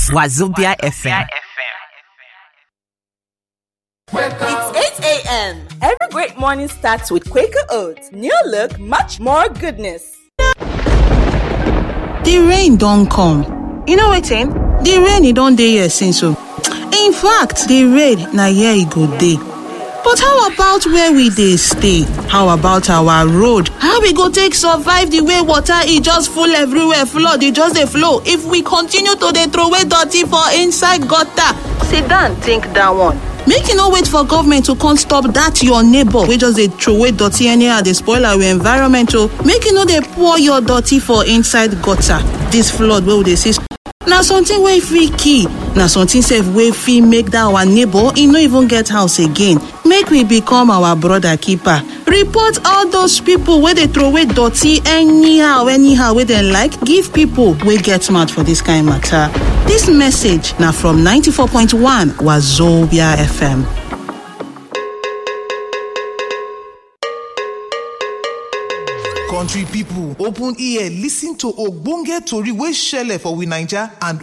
Wazobia FM. It's 8 a.m. Every great morning starts with Quaker Oats. New look, much more goodness. The rain don come. You know wetin? The rain e don dey here since o. In fact, the rain na here e go dey. But how about where we dey stay? How about our road? How we go take survive the way water e just full everywhere, flood e just dey flow if we continue to dey throway dirty for inside gutter? Sit down think that one. Make you no wait for government to come stop that your neighbor wey just dey throway dirty anyhow dey spoil our environment o. Make you no dey pour your dirty for inside gutter. This flood wey we dey see na something wey fit kill na something sef wey fit make that our neighbor e no even get house again make we become our brother keeper report all those people wey dey throway dirty anyhow anyhow wey dem like give people wey get mouth for this kind matter dis message na from 94.1 wazobia fm. country pipo open ear listen to ogbonge tori wey shele for we naija and